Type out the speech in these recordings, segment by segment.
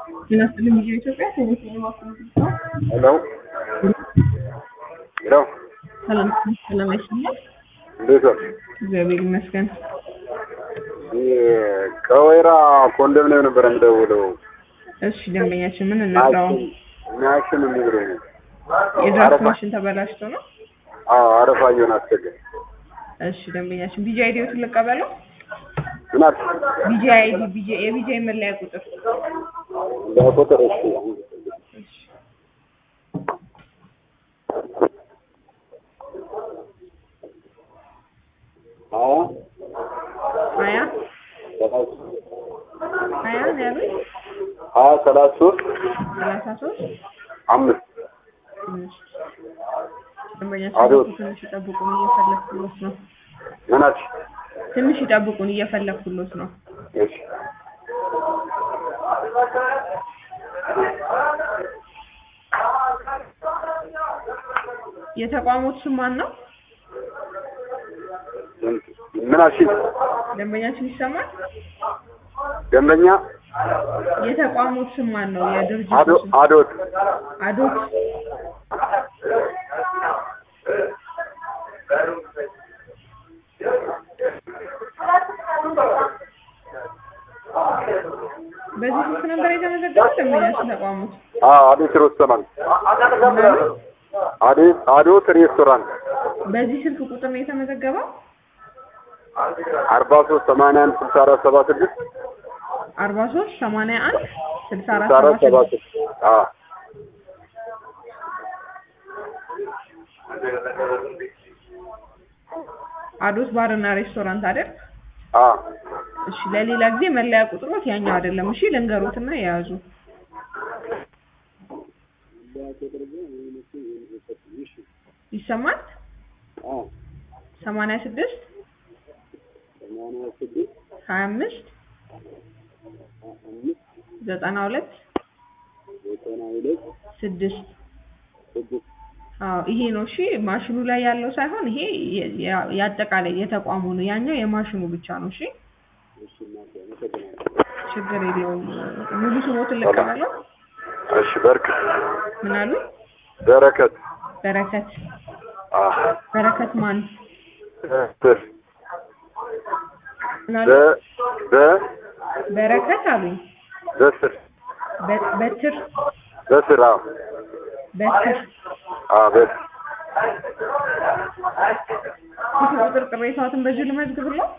ጤና ይስጥልኝ ሚዲያ ኢትዮጵያ ቴሌቪዥን የማኮሚኒቲ ነው። ሄሎ ሄሎ፣ ሰላም ሰላም አይሰማም? እንዴት ዋልሽ? እግዚአብሔር ይመስገን። ይህ ከወይራ ኮንዶሚኒየም ነበር የምደውለው። እሺ ደንበኛችን ምን እንርዳው? ሚያሽን የሚብሎኝ የድራፍት ማሽን ተበላሽቶ ነው። አዎ፣ አረፋ እየሆነ አስቸገር እሺ ደንበኛችን ቢጂ አይዲዎትን ልቀበለው። ምን አልሽ? ቢጂ አይዲ ቢጂ የቢጂ መለያ ቁጥር በቁጥር እሺ፣ እሺ ሀያ ሀያ ሀያ ነው ያሉኝ ሀያ ሰላሳ ሶስት ሰላሳ ሶስት አምስት አምስት ደንበኛችን አቤት። ትንሽ ይጠብቁን እየፈለግኩሎት ነው። ምን አልሽ? ትንሽ ይጠብቁን እየፈለግኩሎት ነው። እሺ የተቋሙት ስም ማን ነው? ምን አልሽ? ደንበኛችን ይሰማል? ደንበኛ የተቋሙት ስም ማን ነው? የድርጅቱ አዶ ስም አዶት አዶት በዚህ ስልክ ነበር የተመዘገበው ደንበኛችን ተቋሙት አዎ፣ አዶት ሬስቶራንት አዶት አዶት ሬስቶራንት በዚህ ስልክ ቁጥር ነው የተመዘገበው አርባ ሶስት ሰማንያ አንድ ስልሳ አራት ሰባ ስድስት አርባ ሶስት ሰማንያ አንድ ስልሳ አራት ስልሳ አራት ሰባ ሰባ ስድስት ስድስት አዎ አዶት ባርና ሬስቶራንት አይደል? አዎ እሺ ለሌላ ጊዜ መለያ ቁጥሮት ያኛው አይደለም። እሺ ልንገሩትና የያዙ ይሰማል? አዎ ሰማንያ ስድስት ሰማንያ ስድስት ሀያ አምስት አምስት ዘጠና ሁለት ዘጠና ሁለት ስድስት ስድስት አዎ ይሄ ነው። እሺ ማሽኑ ላይ ያለው ሳይሆን ይሄ የ- ያ- የአጠቃላይ የተቋሙ ነው። ያኛው የማሽኑ ብቻ ነው። እሺ እሺ እናቴ አመሰግናለሁ። ችግር የለውም። ሙሉ ስሞትን ልቀበለው። እሺ በርክ ምን አሉ? በረከት በረከት አዎ በረከት ማን? ስር ምን አሉ? በ በ በረከት አሉኝ። በስር በ- በትር በስር አዎ በትር አዎ በስር ስልክ ቁጥር ቅሬታዎትን በዚሁ ልመዝግብለው።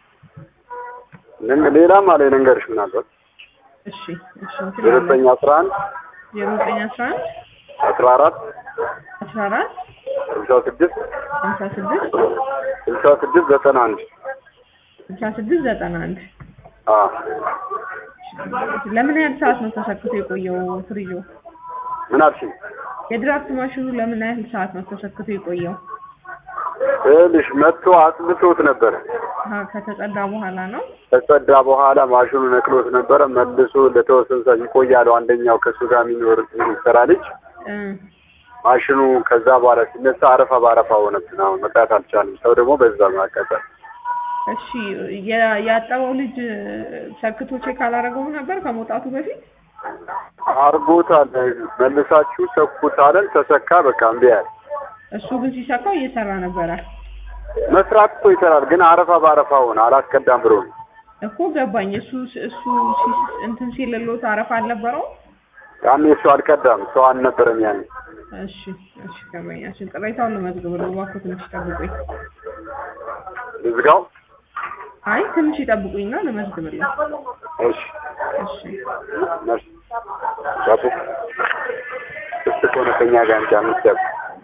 ምን ሌላም አለ ልንገርሽ ምናልባት እሺ እሺ እንትን ዜሮ አለ ዘጠኝ አስራ አንድ ዜሮ ዘጠኝ አስራ አንድ አስራ አራት አስራ አራት ስልሳ ስድስት ሀምሳ ስድስት ስልሳ ስድስት ዘጠና አንድ ስልሳ ስድስት ዘጠና አንድ አዎ ለምን ያህል ሰዓት ነው ተሰክቶ የቆየው ፍሪጆ? ምን አልሽኝ? የድራፍት ማሽኑ ለምን ያህል ሰዓት ነው ተሰክቶ የቆየው? ይኸውልሽ መጥቶ አጽድቶት ነበረ አሀ ከተጸዳ በኋላ ነው። ከጸዳ በኋላ ማሽኑ ነቅሎት ነበረ። መልሶ ለተወሰነ ሰዓት ይቆያል። አንደኛው ከእሱ ጋር የሚኖር የሚሰራ ልጅ እ ማሽኑ ከዛ በኋላ ሲነሳ አረፋ በአረፋ ሆነብን። አሁን መጣት አልቻልም። ሰው ደግሞ በዛ ማቀጠል እሺ የ- ያጠበው ልጅ ሰክቶ ቼክ አላደረገውም ነበር ከመውጣቱ በፊት? አርጎታል። መልሳችሁ ሰኩት አለን። ተሰካ። በቃ እምቢ አለ። እሱ ግን ሲሰካው እየሰራ ነበረ መስራት እኮ ይሰራል፣ ግን አረፋ በአረፋ ሆነ። አላስቀዳም ብሎ ነው። እኮ ገባኝ። እሱ እሱ ሲ- እንትን ሲልሎት አረፋ አልነበረውም? ያኔ እሱ አልቀዳም። ሰው አልነበረም ያኔ። እሺ እሺ ገባኛችን። ቅሬታውን ልመዝግብ ነው። እባክዎ ትንሽ ይጠብቁኝ። ልዝጋው። አይ ትንሽ ይጠብቁኝና ልመዝግብልኝ። እሺ እሺ ነርስ ዳቦ እሱ ከሆነ ከኛ ጋር እንጂ አምስት ዳቦ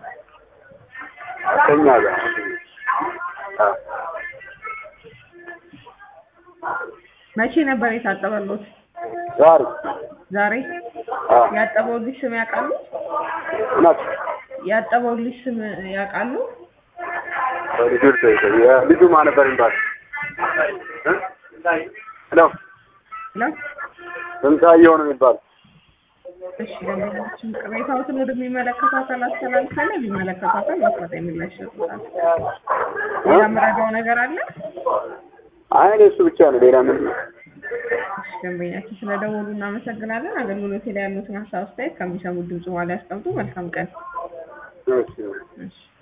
ከኛ ጋር አ መቼ ነበር የታጠበሎት? ዛሬ ዛሬ። አ ያጠበው ልጅ ስም ያውቃሉ? እናት ያጠበው ልጅ ስም ያውቃሉ? ልጁ የልጁ ማን ነበር የሚባል እ? ሄሎ ላ ስንታየው ነው የሚባል እሺ ደንበኛችን ቅሬታዎትን ወደሚመለከተው አካል አስተላልፋለሁ። የሚመለከተው አካል ማስረጃ የሚላሽ ይሰጡታል። ሌላ የምረዳው ነገር አለ? አይ እኔ እሱ ብቻ ነው ሌላ ምን እሺ፣ ደንበኛችን ስለደወሉ እናመሰግናለን። አገልግሎት ላይ ያሉትን ሀሳብ አስተያየት ከሚሰሙት ድምጽ በኋላ ያስቀምጡ። መልካም ቀን። እሺ እሺ